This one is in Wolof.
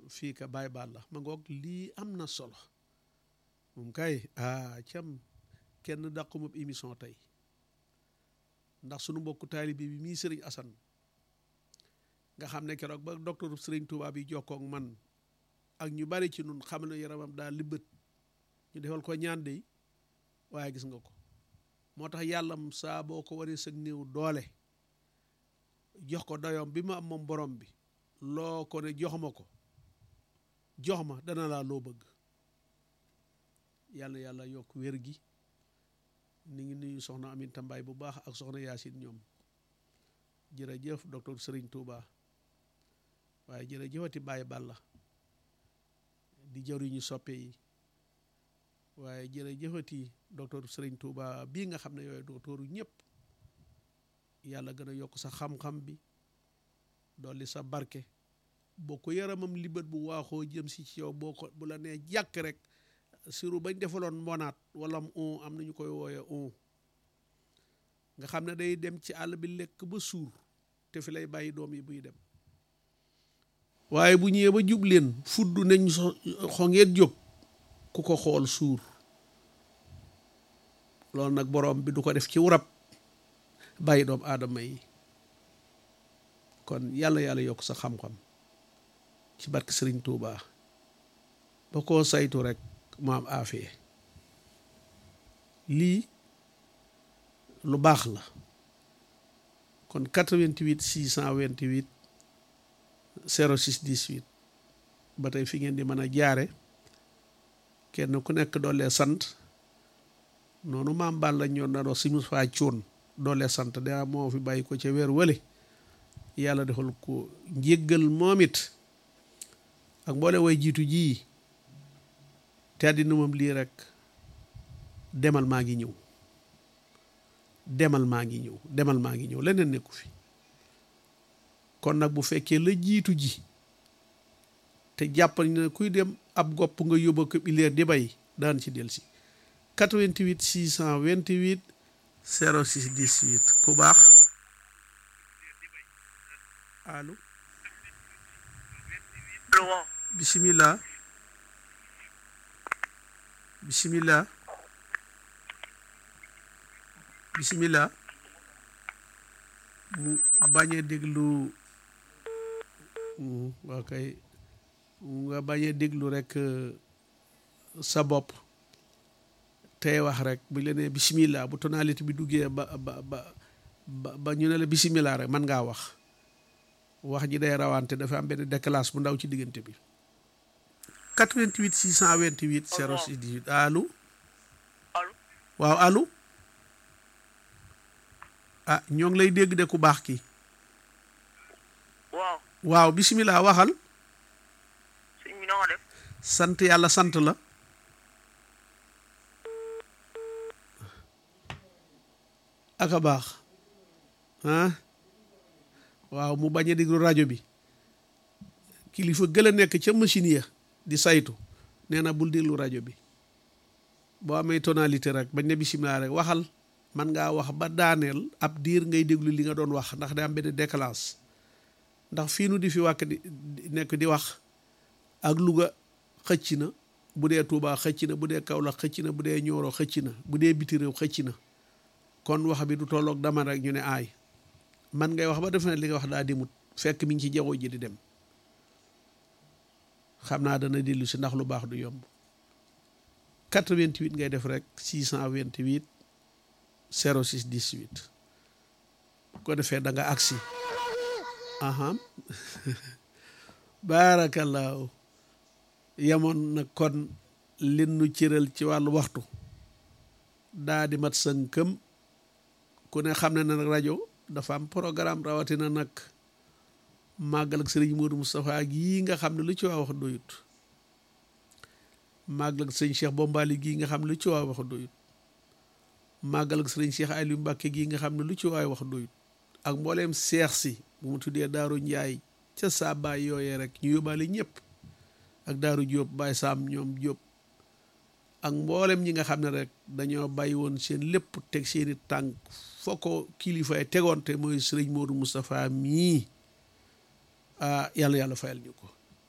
fii ka bàyyi baal la ma ngoog lii am na solo moom kay ah cam kenn dàqumab émission tey ndax sunu mbokku taalibe bi mii sëriñ Asan nga xam ne keroog ba docteur sëriñ Touba bi jokkoog man ak ñu bari ci nun xam ne yaramam daal libbët ñu defal ko ñaan de waaye gis nga ko moo tax yàllam saa boo ko waree sëg néew doole jox ko doyoom bi ma am moom borom bi loo ko ne jox ma ko jox ma dana laa loo bëgg yàlla yàlla yokk wér gi ni ngi nuyu soxna Aminta Mbaay bu baax ak soxna Yaasin ñoom jërëjëf docteur Serigne Touba waaye jërëjëfati Baye Balla di jëriñu soppe yi waaye jërëjëfati docteur Serigne Touba bii nga xam ne yooyu docteuru ñëpp yàlla gën a yokk sa xam-xam bi dolli sa barke boo ko yaramam libat bu waaxoo jëm si ci yow boo ko bu la nee jàkk rek siru bañ defaloon mbonaat wala on am nañu koy wooye on nga xam ne day dem ci àll bi lekk ba suur te fi lay bàyyi doom yi buy dem waaye bu ñëwee ba jub leen fudd nañ xongeet jóg ku ko xool suur loolu nag borom bi du ko def ci wurab bàyyi doom aadama yi kon yàlla yàlla yokk sa xam-xam ci barke Sëriñ Tuuba ba koo saytu rek mu am aafiye lii lu baax la kon 88 628 06 18 ba tey fi ngeen di mën a jaare kenn ku nekk doolee sant noonu maam Balla ñoon na wax si mus faa cuun doolee sant daa moo fi bàyyi ko ca weer wële yàlla defal ko njéggal moom it ak mboole way jiitu jii te àddina moom lii rek demal maa ngi ñëw demal maa ngi ñëw demal maa ngi ñëw leneen nekku fi kon nag bu fekkee la jiitu ji te jàppal ne kuy dem ab gopp nga yóbba ko ileer di bay daan ci del si 88 628 06 18 ku baax allo bisimilah bisimilah bisimilah mu bañ a déglu waa kay nga bañ a déglu rek sa bopp tey wax rek bu la nee bisimilah bu tonalité bi duggee ba ba ba ba ñu ne la bisimilah rek man ngaa wax wax ji day rawante dafa am benn déclasse bu ndaw ci diggante bi 88 628 06 18 allo waaw allo ah ñoo ngi lay dégg de ku baax ki waaw waaw bisimilah waxal sëñ bi na nga def sant yàlla sant la aka baax ah waaw mu bañ a déglu rajo bi kilifa gël a nekk ca machine ya di saytu nee na bul déglu rajo bi boo amee tonalité rek bañ ne bisimilah rek waxal man ngaa wax ba daaneel ab diir ngay déglu li nga doon wax ndax day am benn décalage ndax fii nu di fi wàkk di nekk di wax ak Louga xëcc na bu dee Touba xëcc na bu dee Kaolack xëcc na bu dee Nioro xëcc na bu dee biti réew xëcc na kon wax bi du tolloog dama rek ñu ne aay man ngay wax ba defe ne li nga wax daa dimut fekk mi ngi ci jaww ji di dem xam naa dana dellu si ndax lu baax du yomb 88 ngay def rek 628 06 18 bu ko defee da nga agsi aha baarakallaahu yemoon na kon lin nu cëral ci wàllu waxtu daa di mat sënkëm ku ne xam ne na nag rajo dafa am programme rawatina nag màggal ak sëriñ Modou Moustapha gii nga xam ne lu ci waa wax doyut màggal ak sëriñ Cheikh Bombali gii nga xam ne lu ci waa wax doyut màggal ak sëriñ Cheikh Aliou Mbacke gii nga xam ne lu ci waay wax doyut ak mbooleem seex si bu mu tuddee Daaru Njaay ca saa baay yooyee rek ñu yóbbaale ñëpp ak Daaru Jóob Baay Saam ñoom Jóob ak mboolem ñi nga xam ne rek dañoo bàyyi woon seen lépp teg seeni tànk foo ko kilifaay tegoon te mooy sëriñ Modou Moustapha mii ah yàlla yàlla fayal ñu ko